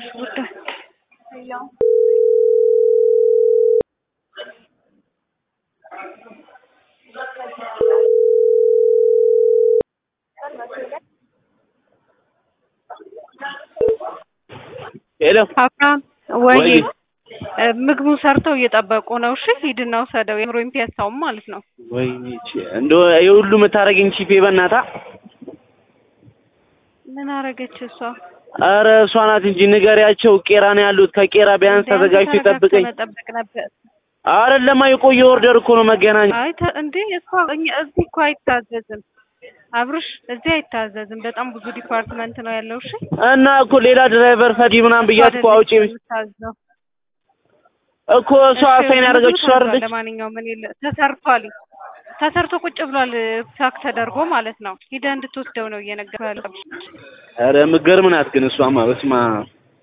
ጉዳይ ሄሎ አብርሃም ወይ ወይ ምግቡን ሰርተው እየጠበቁ ነው። እሺ ሂድና ውሰደው። የምሮኝ ፒያሳውም ማለት ነው። ወይኔ እንደው የሁሉ የምታረገኝ ቺፔ በእናታ ምን አረገች እሷ? አረ እሷ ናት እንጂ ንገሪያቸው። ቄራ ነው ያሉት። ከቄራ ቢያንስ እንደ አንተ ተዘጋጅቶ ተረጋግተህ ይጠብቀኝ። መጠበቅ ነበር። አይደለማ የቆየ ኦርደር እኮ ነው መገናኛ። አይ ተ- እንዴ እሷ እኛ እዚህ እኮ አይታዘዝም አብርሽ፣ እዚህ አይታዘዝም። በጣም ብዙ ዲፓርትመንት ነው ያለው። እሺ እና እኮ ሌላ ድራይቨር ፈዲ ምናምን ብያት እኮ አውጪ የምታዘው እኮ እሷ አሳይን ያደረገችው እሷ አይደለች። ለማንኛውም ምን የለ ተሰርቷል። ተሰርቶ ቁጭ ብሏል። ፓክ ተደርጎ ማለት ነው። ሂደህ እንድትወስደው ነው እየነገርኩህ ያለው። ኧረ የምትገርም ናት ግን እሷማ በስመ አብ